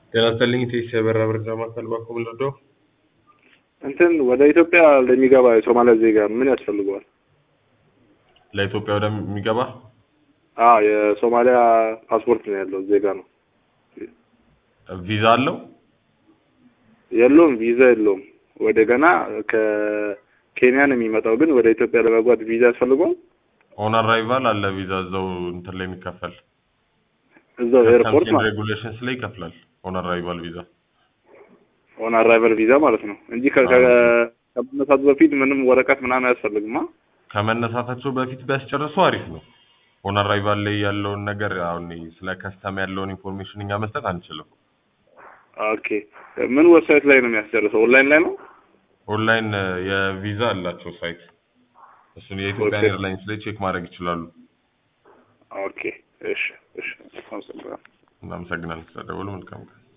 ጤና ይስጥልኝ ቴስ የበራ መረጃ ማዕከል ባኮ ምንወዶ እንትን ወደ ኢትዮጵያ ለሚገባ የሶማሊያ ዜጋ ምን ያስፈልገዋል? ለኢትዮጵያ ወደሚገባ አዎ የሶማሊያ ፓስፖርት ነው ያለው ዜጋ ነው። ቪዛ አለው? የለውም፣ ቪዛ የለውም። ወደ ገና ከኬንያ ነው የሚመጣው፣ ግን ወደ ኢትዮጵያ ለመግባት ቪዛ ያስፈልገዋል። ኦን አራይቫል አለ ቪዛ እዛው እንትን ላይ የሚከፈል እዛው ኤርፖርት ማለት ሬጉሌሽንስ ላይ ይከፍላል። ኦን አራይቫል ቪዛ ኦን አራይቨል ቪዛ ማለት ነው እንጂ ከ- ከ- ከመነሳቱ በፊት ምንም ወረቀት ምናምን አያስፈልግማ። ከመነሳታቸው በፊት ቢያስጨርሱ አሪፍ ነው። ኦን አራይቫል ላይ ያለውን ነገር አሁን ስለ ከስተም ያለውን ኢንፎርሜሽን እኛ መስጠት አንችልም። ኦኬ ምን ዌብሳይት ላይ ነው የሚያስጨርሰው? ኦንላይን ላይ ነው? ኦንላይን የቪዛ አላቸው ሳይት፣ እሱን የኢትዮጵያን ኦኬ። ኤርላይንስ ላይ ቼክ ማድረግ ይችላሉ። ኦኬ እሺ እሺ አመሰግናለሁ። እናመሰግናለን ስለደወሉ። መልካም ቀን።